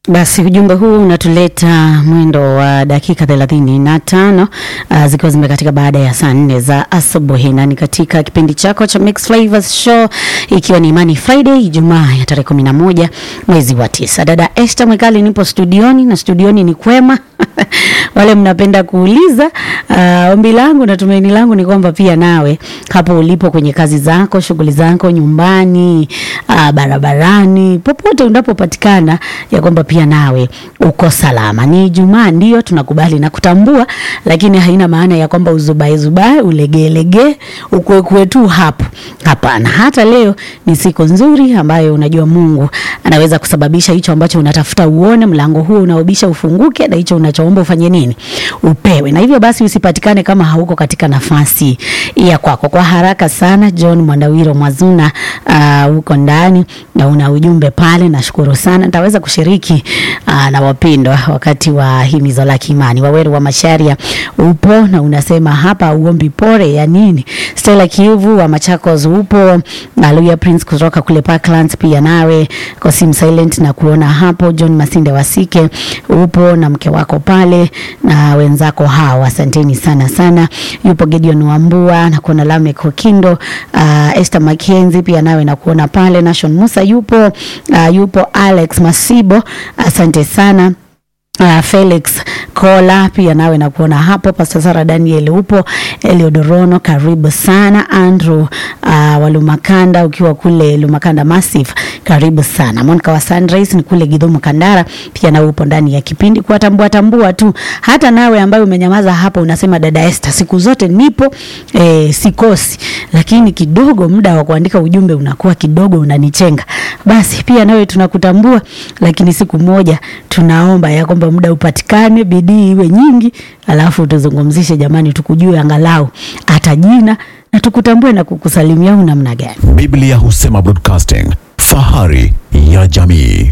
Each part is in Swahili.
Basi ujumbe huu unatuleta mwendo wa dakika thelathini na tano uh, zikiwa zimekatika baada ya saa nne za asubuhi, na ni katika kipindi chako cha Mix Flavors Show, ikiwa ni Imani Friday, Ijumaa ya tarehe kumi na moja mwezi wa tisa. Dada Esther Mwekali nipo studioni na studioni ni kwema wale mnapenda kuuliza uh, ombi langu na tumaini langu ni kwamba pia nawe hapo ulipo kwenye kazi zako, shughuli zako, nyumbani, uh, barabarani, popote unapopatikana, ya kwamba pia nawe uko salama. Ni Ijumaa, ndio tunakubali na kutambua, lakini haina maana ya kwamba uzubae zubae, ulegeelegee, ukuekue tu hapo. Hapana, hata leo ni siku nzuri ambayo unajua Mungu anaweza kusababisha hicho ambacho unatafuta uone, mlango huo unaobisha ufunguke, na hicho unachoomba ufanye nini? Upewe. Na hivyo basi usipatikane kama hauko katika nafasi ya kwako. Kwa haraka sana, John Mwandawiro Mwazuna uh, uko ndani na una ujumbe pale, nashukuru sana. Nitaweza kushiriki uh, na wapendwa wakati wa himizo la kiimani. Waweru wa Masharia upo na unasema hapa uombi pore ya nini? Stella Kivu wa Machakos upo, na Luya Prince kutoka kule Parklands pia nawe Kosim Silent na kuona hapo. John Masinde Wasike upo na mke wako pale na wenzako hao, asanteni sana sana. Yupo Gideon Wambua na kuona Lamek Okindo, uh, Esther Mackenzie pia nawe na kuona pale. Nation Musa yupo, uh, yupo Alex Masibo, asante sana. Uh, Felix Kola pia nawe na kuona hapo. Pastor Sara Daniel upo, Eliodorono karibu sana. Andrew uh, Walumakanda ukiwa kule Lumakanda Massive karibu sana. Monica wa Sunrise ni kule Gidhumu Kandara pia nawe upo ndani ya kipindi kuwatambua tambua tu. Hata nawe ambaye umenyamaza hapo unasema dada Esther, siku zote nipo eh, sikosi, lakini kidogo muda wa kuandika ujumbe unakuwa kidogo unanichenga. Basi pia nawe tunakutambua, lakini siku moja tunaomba ya kwamba muda upatikane, bidii iwe nyingi, alafu tuzungumzishe jamani, tukujue angalau hata jina na tukutambue na kukusalimia au namna gani. Biblia husema broadcasting, fahari ya jamii.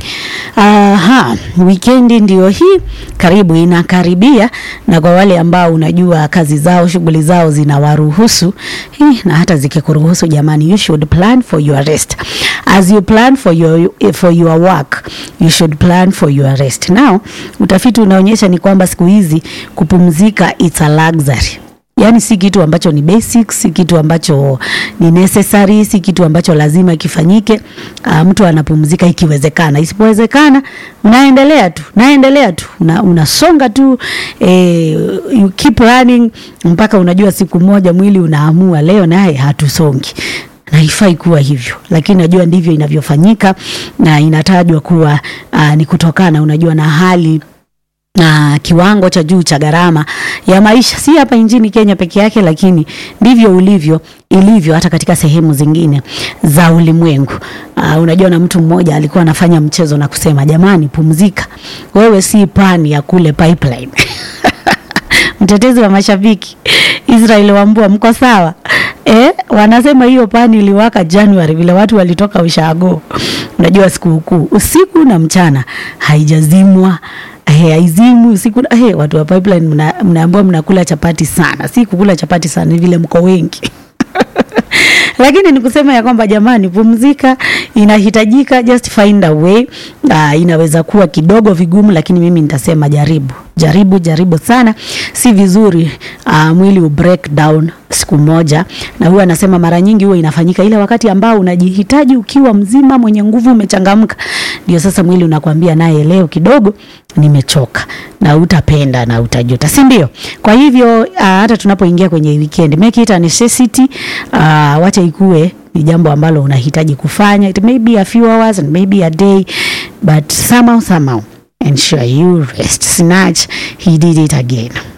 Aha, wikendi ndio hii karibu inakaribia, na kwa wale ambao unajua kazi zao shughuli zao zinawaruhusu hii, na hata zikikuruhusu jamani, you should plan for your rest as you plan for your, for your work you should plan for your rest. Now utafiti unaonyesha ni kwamba siku hizi kupumzika it's a luxury Yaani si kitu ambacho ni basic, si kitu ambacho ni necessary, si kitu ambacho lazima kifanyike. Uh, mtu anapumzika ikiwezekana, isipowezekana unaendelea tu, naendelea tu, una, unasonga tu eh, you keep running mpaka unajua siku moja mwili unaamua leo naye hatusongi na haifai kuwa hivyo, lakini najua ndivyo inavyofanyika na inatajwa kuwa uh, ni kutokana unajua na hali na kiwango cha juu cha gharama ya maisha, si hapa nchini Kenya peke yake, lakini ndivyo ulivyo ilivyo hata katika sehemu zingine za ulimwengu. Uh, unajua na mtu mmoja alikuwa anafanya mchezo na kusema, jamani, pumzika, wewe si pani ya kule pipeline. Mtetezi wa mashabiki Israel Wambua, mko sawa? Eh, wanasema hiyo pani iliwaka Januari vile watu walitoka ushago. Unajua sikukuu usiku na mchana haijazimwa Hey, aizimu usiku hey, watu wa pipeline mna, mnaambiwa mnakula chapati sana. Si kukula chapati sana, ni vile mko wengi lakini ni kusema ya kwamba jamani, pumzika inahitajika, just find a way. Uh, inaweza kuwa kidogo vigumu, lakini mimi nitasema jaribu, jaribu, jaribu sana. Si vizuri uh, mwili u break down siku moja, na huwa anasema mara nyingi huwa inafanyika ile wakati ambao unajihitaji ukiwa mzima, mwenye nguvu, umechangamka, ndio sasa mwili unakwambia naye, leo kidogo nimechoka, na utapenda na utajuta, si ndio? Kwa hivyo uh, hata tunapoingia kwenye weekend, make it a necessity. Uh, wacha ikue ni jambo ambalo unahitaji kufanya. It may be a few hours and maybe a day but somehow somehow ensure you rest. Snatch, he did it again.